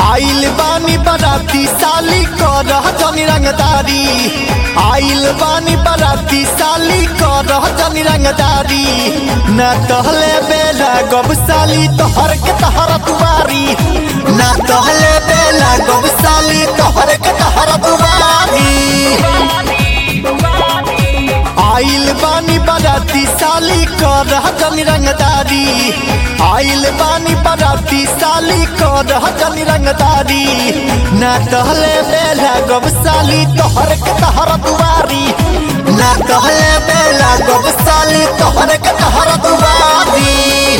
आइल बानी बराती साली करह जनी रंगदारी आइल बानी बराती साली करह जनी रंगदारी न तहले बेला गब साली तोहर के तहर दुआरी न तहले बेला गब साली तोहर के तहर दुआरी आइल बानी बराती साली करह जनी रंगदारी आइल बानी बराती साली करह जनी रंगदारी ना तहले बेला गब साली तोहर के तहर दुआरी ना तहले बेला गब साली तोहर के तहर दुआरी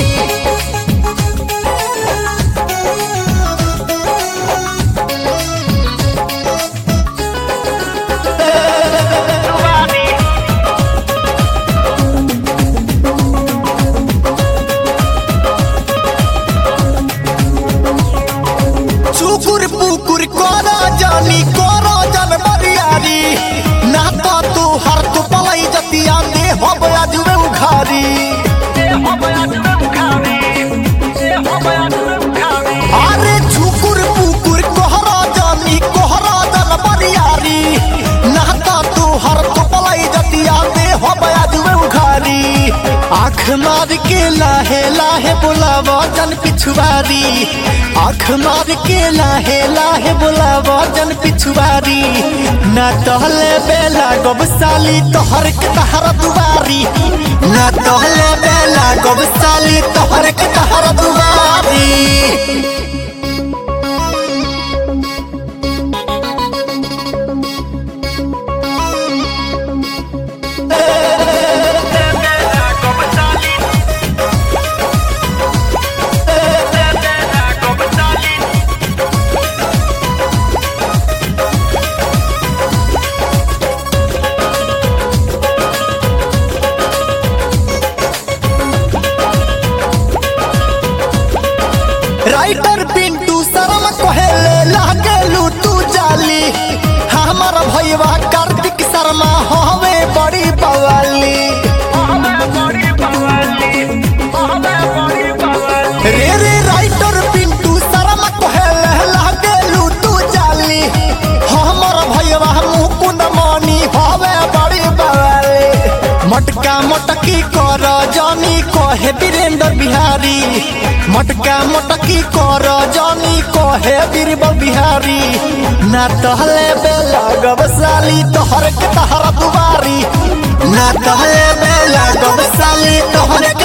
चुकुर पुकुर करा जानी करा जन बरियारी ना तो तू हर तू पलाई जतिया दे हो बया जुवे उखारी अरे चुकुर पुकुर कोहरा जानी कोहरा जन बरियारी ना तो तू हर तू पलाई जतिया दे हो बया जुवे उखारी आँख मार के लाहे लाहे बुलावा जन पिछुआरी आँख मार के लाहे लाहे बुलावा जन पिछुआरी ना तहले बेला गब साली तोहर के तहर दुआरी ना तहले बेला गब साली तोहर के तहर दुआरी राइटर पिंटू शर्म कहेले लागेलू तू जाली हमर भैया कार्तिक शर्मा हवे बड़ी बवाली रे रे राइटर पिंटू शर्म कहेले लागेलू तू जाली हमर भैया मुकुंद मणि हवे बड़ी बवाली मटका मटकी कर जानी कहे वीरेंद्र बिहारी मटका मटकी कर जानी कहे बीरबल बिहारी ना तहले बेला गबसाली तोहर के तहर दुआरी ना तहले बेला गबसाली तोहर